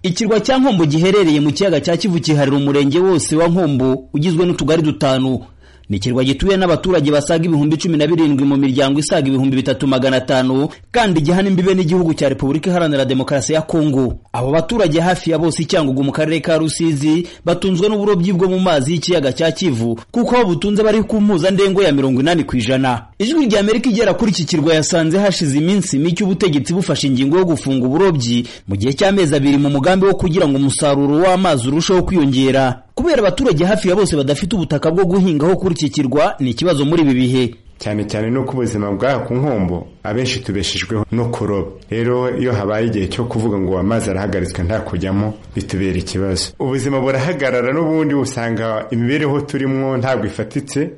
Ikirwa cya Nkombo giherereye mu kiyaga cya Kivu kiharira umurenge wose wa Nkombo ugizwe n'utugari dutanu. Ni ikirwa gituwe n'abaturage basaga ibihumbi cumi na birindwi mu miryango isaga ibihumbi bitatu magana atanu kandi gihana imbibe n'igihugu cya Repubulika Iharanira Demokarasi ya Kongo. Abo baturage hafi ya bose Icyangugu mu karere ka Rusizi batunzwe n'uburobyi bwo mu mazi y'ikiyaga cya Kivu kuko aho butunze bari ku mpuzandengo ya mirongo inani ku ijana. Ijwi rya Amerika igera kuri iki kirwa yasanze hashize iminsi mike ubutegetsi bufashe ingingo yo gufunga uburobyi mu gihe cy'amezi abiri mu mugambi wo kugira ngo umusaruro w'amazi urusheho kwiyongera. kubera abaturage hafi ya bose badafite ubutaka bwo guhingaho kuri iki kirwa ni ikibazo muri ibi bihe cyane cyane no ku buzima bw'aha ku nkombo abenshi tubeshejweho no kuroba rero iyo habaye igihe cyo kuvuga ngo amazi arahagaritswe nta kujyamo bitubera ikibazo ubuzima burahagarara n'ubundi usanga imibereho turimo ntabwo ifatitse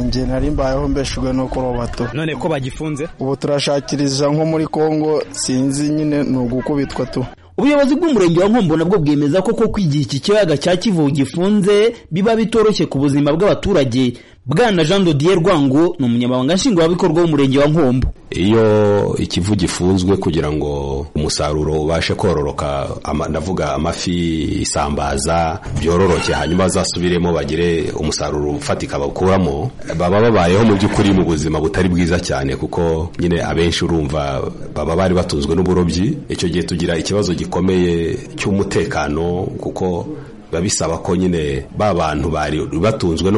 njye nari mbayeho mbeshejwe no kuroba to none ko bagifunze ubu turashakiriza nko muri kongo sinzi nyine ni ugukubitwa tu ubuyobozi bw'umurenge wa nkombo nabwo bwemeza ko koko igihe iki kiyaga cya kivu gifunze biba bitoroshye ku buzima bw'abaturage bwana jean dodier rwango ni umunyamabanga nshingwabikorwa w'umurenge wa nkombo iyo ikivu gifunzwe kugira ngo umusaruro ubashe kororoka ama, ndavuga amafi isambaza byororoke hanyuma bazasubiremo bagire umusaruro ufatika bakuramo baba babayeho mu by'ukuri mu buzima butari bwiza cyane kuko nyine abenshi urumva baba bari batunzwe n'uburobyi icyo gihe tugira ikibazo gikomeye cy'umutekano kuko biba bisaba ko nyine ba bantu bari batunzwe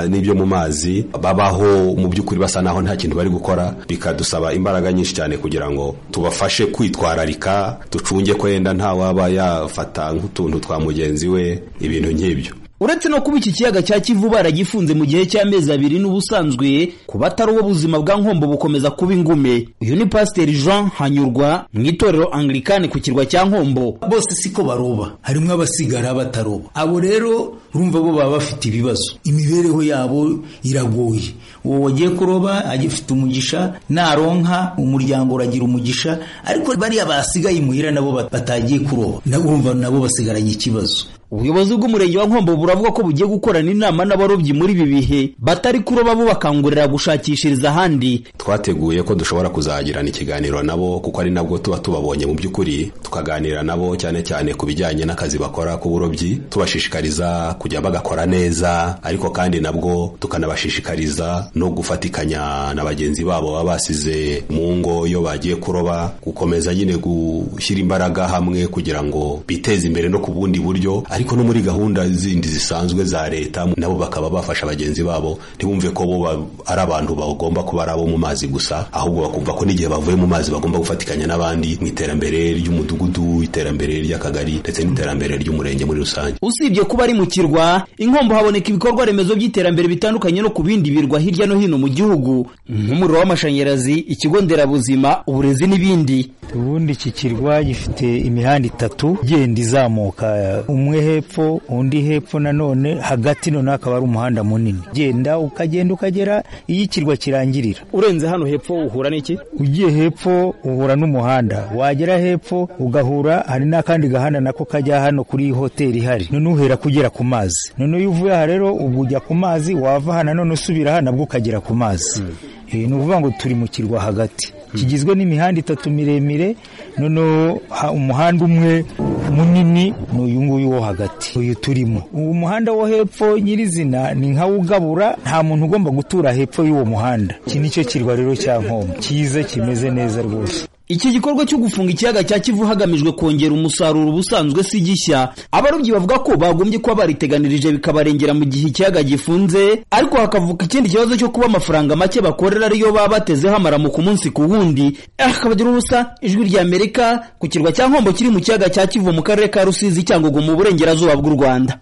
n'ibyo mu mazi babaho mu by'ukuri basa naho nta kintu bari gukora bikadusaba imbaraga nyinshi cyane kugira ngo tubafashe kwitwararika ducunge ko yenda ntawaba yafata nk'utuntu twa mugenzi we ibintu nk'ibyo uretse no kuba iki kiyaga cya kivu baragifunze mu gihe cy'amezi abiri n'ubusanzwe ku batari uwo buzima bwa nkombo bukomeza kuba ingume uyu ni pasiteri jean hanyurwa mu itorero anglikani ku kirwa cya nkombo bose siko baroba harimo abasigara bataroba abo rero urumva bo baba bafite ibibazo imibereho yabo iragoye uwo wagiye kuroba agifite umugisha naronka umuryango uragira umugisha ariko bariya basigaye imuhira nabo batagiye kuroba nabo urumva nabo basigaranye ikibazo ubuyobozi bw'umurenge wa nkombo buravuga ko bugiye gukorana inama n'abarobyi muri ibi bihe batari kuroba bo bakangurira gushakishiriza ahandi twateguye ko dushobora kuzagirana ikiganiro nabo kuko ari nabwo tuba tubabonye mu by'ukuri tukaganira nabo cyane cyane ku bijyanye n'akazi bakora k'uburobyi tubashishikariza kujya bagakora neza ariko kandi nabwo tukanabashishikariza no gufatikanya na bagenzi babo baba basize mu ngo iyo bagiye kuroba gukomeza nyine gushyira imbaraga hamwe kugira ngo biteze imbere no ku bundi buryo ariko no muri gahunda zindi zisanzwe za leta nabo bakaba bafasha bagenzi babo ntibumve ko bo ari abantu bagomba kuba ari abo mu mazi gusa ahubwo bakumva ko n'igihe bavuye mu mazi bagomba gufatikanya n'abandi mu iterambere ry'umudugudu iterambere ry'akagari ndetse n'iterambere ry'umurenge muri rusange usibye kuba ari mu kirwa inkombo haboneka ibikorwa remezo by'iterambere bitandukanye no ku bindi birwa hirya no hino mu gihugu nk'umuriro w'amashanyarazi ikigo nderabuzima uburezi n'ibindi ubundi iki kirwa gifite imihanda itatu igenda izamuka umwe hepfo undi hepfo nanone hagati noneho akaba ari umuhanda munini genda ukagenda ukagera iyo ikirwa kirangirira urenze hano hepfo uhura n'iki ugiye hepfo uhura n'umuhanda wagera hepfo ugahura hari n'akandi gahanda nako kajya hano kuri hoteli ihari none uhera kugera ku mazi none iyo uvuye aha rero ubu ujya ku mazi wava hano none usubira hano nabwo ukagera ku mazi ni ukuvuga ngo turi mu kirwa hagati kigizwe n'imihanda itatu miremire noneho umuhanda umwe munini ni uyu nguyu wo hagati uyu turimo uwo muhanda wo hepfo nyirizina ni nkawo ugabura nta muntu ugomba gutura hepfo y'uwo muhanda iki ni cyo kirwa rero cya nkombo cyiza kimeze neza rwose iki gikorwa cyo gufunga ikiyaga cya kivu hagamijwe kongera umusaruro ubusanzwe si gishya abarobyi bavuga ko bagombye kuba bariteganirije bikabarengera mu gihe ikiyaga gifunze ariko hakavuka ikindi kibazo cyo kuba amafaranga make bakorera ariyo baba batezeho amaramuko umunsi ku wundi akabagira ubusa ijwi rya amerika ku kirwa cya nkombo kiri mu kiyaga cya kivu mu karere ka rusizi cyangugu mu burengerazuba bw'u rwanda